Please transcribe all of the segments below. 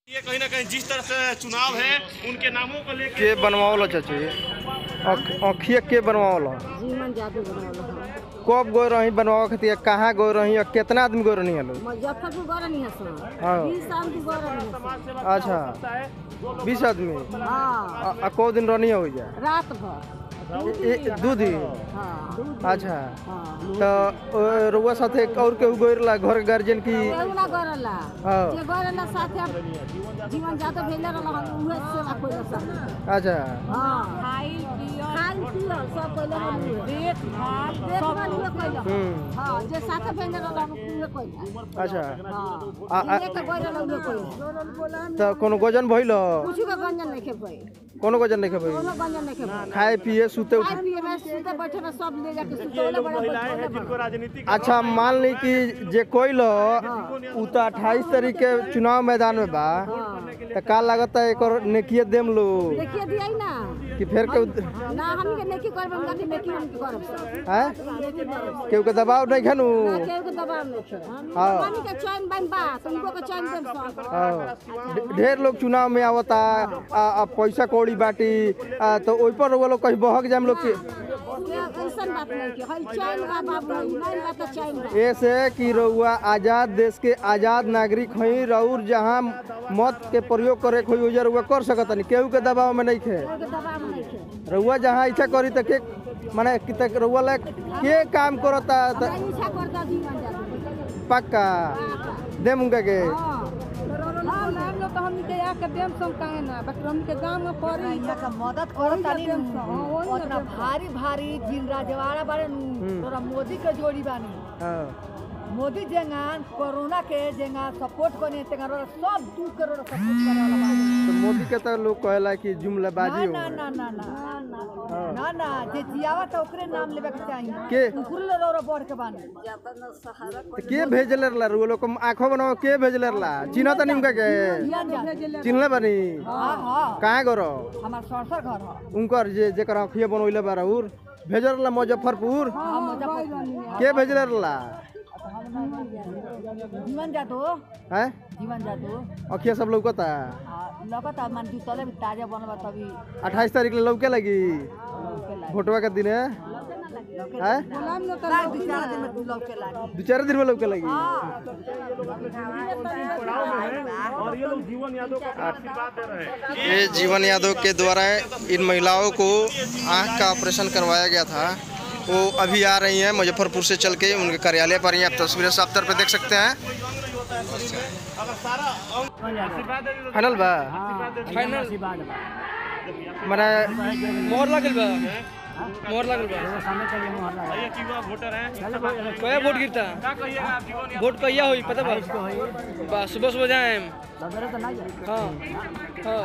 ये कहीं ना कहीं जिस तरह से चुनाव है उनके नामों को लेकर के बनवावला चाची अखिया के बनवावला जीवन जादू बनवल हम कब गए रही बनवावे खातिर कहाँ गए रही और कितना आदमी गए रही लोग मुजफ्फरपुर गए रहनी है सर हाँ। बीस साल की गए रहनी है सर अच्छा बीस आदमी हाँ आ, आ को दिन रहनी हो जा रात भर ए- ए- दू दिन हाँ अच्छा हाँ तो अ, रउआ साथे और केहू गए रहा घर गार्जियन की केहुला गरला हाँ। जे गरला साथे अब जीवन जादू भेले रहल हम उहे सेवा कोइला सब अच्छा हां खाई पियल खाई पियल सब कोइला हम देख भाल देखभाल उहे कोइला हम्म हां जे साथे भेले रहल हम उहे कोइला अच्छा हां आ- आ- ये के गरला उहे कोइला तो कोनो गजन भइल कुछ के गंजन नहीं खेबै कोनो गजन नहीं खेबै कोनो गंजन नहीं खेबै खाए पिए सुते उठे खाए पिए में सुते बैठे में सब ले जाके सुतौले बड़ा महिलाएं हैं बैठौले जिनको बड़ा राजनीतिक अच्छा मान ली कि जे कोइल उ तो अट्ठाईस तारीख के चुनाव मैदान में बा तो का लागत है एक नेकिए देम लो देखिए दियाई ना कि फिर के ना हम के नेकी करब हम के नेकी हम के करब सब है नेकी करब केहू के दबाव नहीं खनु ना केहू के दबाव नहीं छै हाँ। हमनी के चैन बन बा तुमको के चैन देम सब हाँ। ढे- ढेर लोग चुनाव में आवता आ, आ पैसा कौड़ी बाटी आ, तो ओइ पर वो लोग कहीं बहक जाम लोग के ऐसन बात नहीं के हई चैन बा बाबू नहीं बात तो चैन बा ऐसे कि रउआ आजाद देश के आजाद नागरिक हई रउर जहाँ मत के प्रयोग करे के होई ओजा रउआ कर सकत नहीं केहू के दबाव में नहीं खे केहू के दबाव नहीं छै रउआ जहाँ इच्छा करी तो के माने कि तक रउआ लायक के काम करता त हमरा इच्छा करता जीवन जादू पक्का देम उनका के हां हम हम लोग तो हम के या के देम सम काहे ना बस हम के गांव में पड़ी यहाँ का मदद करत तानी उतना भारी भारी जिन राजवाड़ा बारे नु तोरा मोदी के जोड़ी बानी हाँ मोदी जेंगान कोरोना के जेंगा सपोर्ट करने तेंगा सब दू करोड़ सपोर्ट करे वाला बानी तो मोदी के तो लोग कहेला कि जुमलाबाजी हो ना ना ना ना ना ना ना जे जियावा तो ओकरे नाम लेवे के चाहिए के उकरे रोरो बढ़ के बानी तो के भेजले रहला रउआ लोग आंखों बनाओ के भेजले रहला चिन्ह तनी उनका के जियान जा चिन्हले बानी हाँ हाँ कहाँ गरो हमार सरसर घर है उनकर जे जेकर अखिया बनवले बा रउर भेजल रहला मुजफ्फरपुर हम मुजफ्फरपुर के भेजले रहला जीवन जादू हैं जीवन जादू अखिया सब लौकता लगता मन जुतले भी ताजा बनबा तभी अट्ठाईस तारीख ले लौके लगी भोटवा के दिन है हैं ना दू चार दिन में लौके लागी दो चार दिन में लौके लगी और ये लोग जीवन यादव का आशीर्वाद दे रहे हैं ये जीवन यादव के द्वारा इन महिलाओं को आंख का ऑपरेशन करवाया गया था वो अभी आ रही हैं मुजफ्फरपुर से चल के उनके कार्यालय पर ही आप तस्वीरें साफ तौर पे देख सकते हैं अगर सारा अंग आशीर्वाद दे दे फाइनल बा मने मोहर लागल बा मोहर लागल बा भैया की हुआ वोटर हैं कया वोट गिरता क्या कहिएगा आप जीवन यादव वोट कहिया होई पता बा बा सुबह सुबह जाएम हाँ हाँ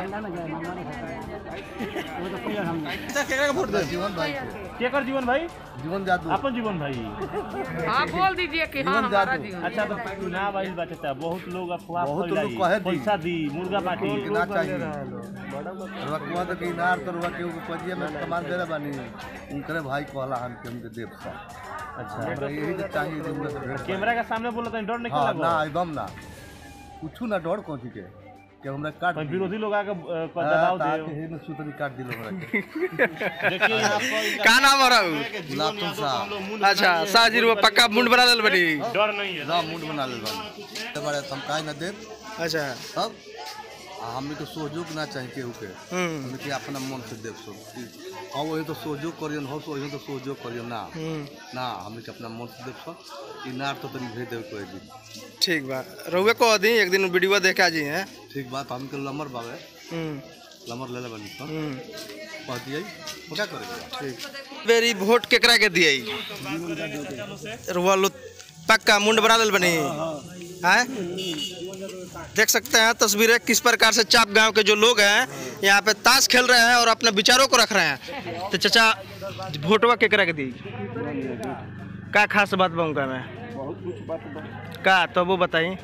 केकरा के वोट दे केकर जीवन भाई जीवन जादू अपन जीवन भाई हाँ बोल दीजिए कि हाँ हमारा जीवन अच्छा तो चुनाव आई बात है बहुत लोग अफवाह बहुत लोग फैलाई कहे दी। पैसा दी मुर्गा पार्टी ना चाहिए रुआ तो कि नार तो रुआ के उपजिया में कमान दे बानी उनकरे भाई कहला हम के हमके देव सा अच्छा हमरा यही तो चाहिए जो हमरा से भेंट कैमरा के सामने बोला तो डर नहीं हाँ लगा ना एकदम ना कुछ ना डर कौन के कि हमरा काट कोई विरोधी लोग आके अ, को हाँ, दबाव ताकि दे हे में सुतनी काट दिलो हमरा के देखिए यहाँ पर का नाम हो रहा गुलाब तुम सा अच्छा साजिर वो पक्का मुंड बना लेल बनी डर नहीं है ना मुंड बना ले बानी ते बारे हम काहे ना देब अच्छा तब आ हमने के सहयोग ना चाहिए केहू के हम्म हमने के अपना मन से देव सब हम वही तो सहयोग करियन हो वही तो सहयोग करियन ना हम्म ना हमने के अपना मन से देव सब ई नार तो तनी भेज देव कोई दिन ठीक बा रहुए को दी एक दिन वीडियो देख आ जी हैं ठीक बात हमके लमर बावे हम्म लमर ले ले बनी तो हम्म कह दिए क्या करेगा ठीक बेरी वोट केकरा के दिए रुआ लो पक्का मुंड बना लेल बनी हैं देख सकते हैं तस्वीरें किस प्रकार से चाप गांव के जो लोग हैं यहाँ पे ताश खेल रहे हैं और अपने विचारों को रख रहे हैं तो चाचा वोटवा केकरा के दी का खास बात बा उनका में का तो वो बताई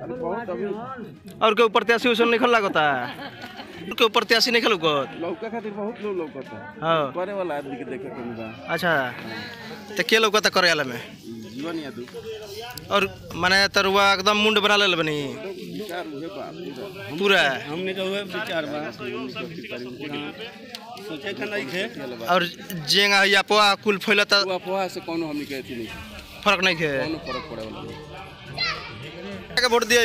और के प्रत्याशी उसे निकल लगता है के प्रत्याशी निकल लौका खातिर बहुत लोग लौकता हाँ करे वाला आदमी के देखे के मिला अच्छा तो के लौकता करे वाला में जीवन यादव और माने तरुआ एकदम मुंड बना ले बनी विचार उहे बात पूरा हमने का हुए विचार बा हमने का अथी करी, लेकिन सोचे था नहीं थे और जेंगा या पोआ कुल फैलता वो अफवाह से कोनो हमने के अथी नहीं फर्क नहीं है कोनो फर्क पड़े वाला नहीं के वोट दिया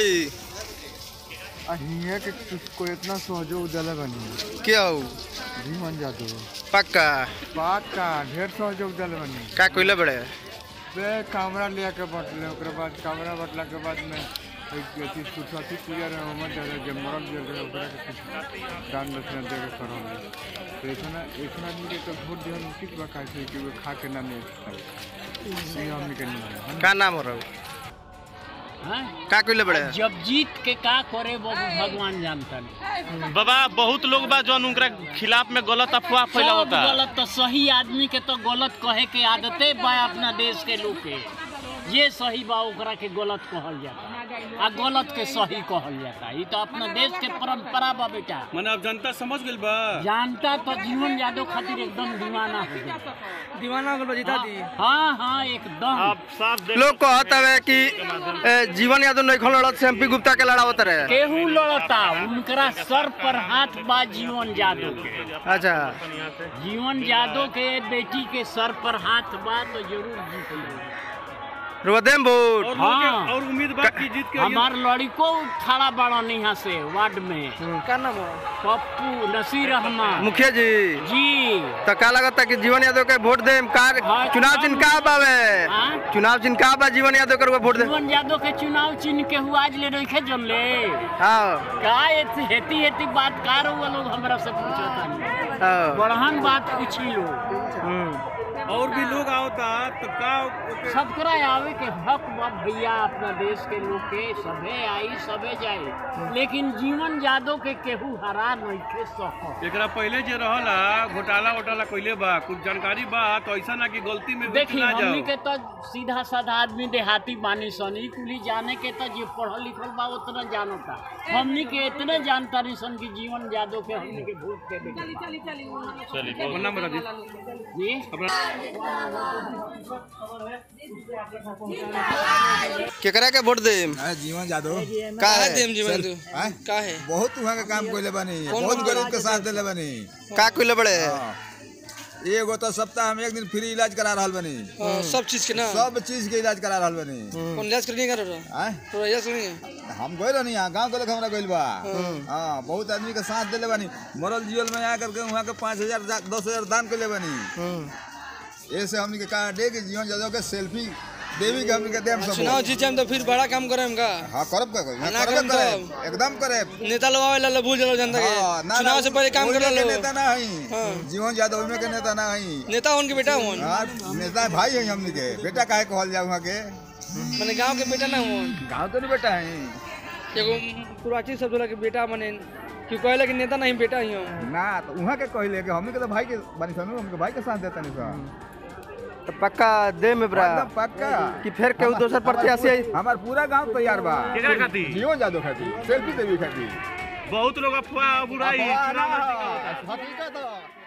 हियाँ के को इतना सहयोग दिले बनी क्या हो जीवन जादू पक्का बात का ढेर सहयोग दिले बनी का कोइला बड़े बे कैमरा ले के बटले ओकरे बाद कैमरा बटला के बाद में एक अथी सरस्वती पूजा रहे ओमे दे रहे जब मरल गेल रहे ओकरा के कुछ दान दक्षिणा दे के करल तो ऐसा ऐसा आदमी के तो वोट दिहल उचित बा काहे से कि वो खा के ना नहीं खाए ये हमनी के नहीं है का नाम हो रहा का कोइला बड़े जब जीत के का करे वो भगवान जानता बाबा बहुत लोग बा जौन उनकरा खिलाफ में गलत अफवाह सब फैलावता गलत तो सही आदमी के तो गलत कहे के आदते बा अपना देश के लोग के ये सही बा ओकरा के गलत कहल जाता आ गलत के सही कहल जाता ई तो अपना देश के परंपरा बा बेटा माने अब जनता समझ गेल बा जानता तो जीवन यादव खातिर एकदम दीवाना हो जाता दीवाना हो जीता दी हाँ हाँ एकदम आप साफ देख लोग कहत हवे कि ए, जीवन यादव नहीं खोल लड़त से एमपी गुप्ता के लड़ावत रहे केहू लड़ता उनकरा सर पर हाथ बा जीवन यादव के अच्छा जीवन यादव के बेटी के सर पर हाथ बा तो जरूर जीती रुदेम वोट और हाँ। लोग के- और उम्मीद बा कि जीत के हमार लड़को खड़ा बड़न यहाँ से वार्ड में का नाम हो पप्पू नसीर रहमान मुखिया जी जी तो का लगता कि जीवन यादव के वोट दे कार हाँ, चुनाव चिन्ह का बावे हाँ? चुनाव चिन्ह का बा जीवन यादव के वोट दे जीवन यादव के चुनाव चिन्ह के हुआ आज ले रखे जन ले हाँ का एती हेती हेती बात का रहुआ लोग हमरा से पूछता हाँ बड़हन बात पूछी लो हम्म। और भी लोग आवता तो का ओके- सबकरा आवे के हक बा भैया अपना देश के लोग के सबे आई सबे जाए लेकिन जीवन यादव के केहू हरा नहीं के सको एकरा पहले जे रहला घोटाला वोटाला कइले बा कुछ जानकारी बा तो ऐसा ना कि गलती में बीच देखी ना हमनी जाओ के तो सीधा साधा आदमी देहाती बानी सन ई कुली जाने के तो जे पढ़ल लिखल बा उतना जानता हमनी के इतने जानता नहीं सन कि जीवन यादव के हमनी के वोट के बेटा अपन नाम बता दी जी केकरा के वोट दे जीवन जादू का है जीवन तू का है बहुत वहाँ के काम कोइले बनी बहुत गरीब के साथ दिले बनी का कोइला बड़े एगो तो सप्ताह में एक दिन फ्री इलाज करा रहल बनी हाँ, सब चीज के ना सब चीज के इलाज करा रहल बनी कौन इलाज करनी कर रहा आय? तो इलाज करनी हम गए रहनी यहाँ गाँव के लोग हमरा गइल बा हाँ बहुत आदमी के साथ दिले बनी मरल जीवल में आकर के वहाँ के पाँच हजार दस हजार दान के ले बनी ऐसे हमनी के कहा दे कि जीवन जादव के सेल्फी देवी के हमनी के देम सब चुनाव जीत जाए तो फिर बड़ा काम करे हम का हाँ करब का कोई ना करब करब करे एकदम करे नेता लोग आवे ला भूल जाओ जनता के हाँ, ना, चुनाव ना, से पहले काम ओइमे कर के लो नेता ना हई जीवन जादव में के नेता ना हई नेता उनके बेटा हुन हाँ नेता भाई है हमनी के बेटा काहे कहल जाऊ वहाँ के माने गांव के बेटा ना हुन गाँव तो नहीं बेटा है एगो पुराची सब बोला के बेटा माने कि कहले कि नेता नहीं बेटा ही हम ना तो वहाँ के कहले कि हमनी के तो भाई के बनी सनु हमके भाई के साथ देता नहीं सा तो पक्का दे में बरा एकदम पक्का कि फिर केहू दोसर प्रत्याशी आई हमार पूरा गांव तैयार बा केकरा खातिर? जीवन जादव खातिर सेल्फी देवी खातिर बहुत लोग अफवाह बुराई चुनाव नजदीक आवता। हकीकत है।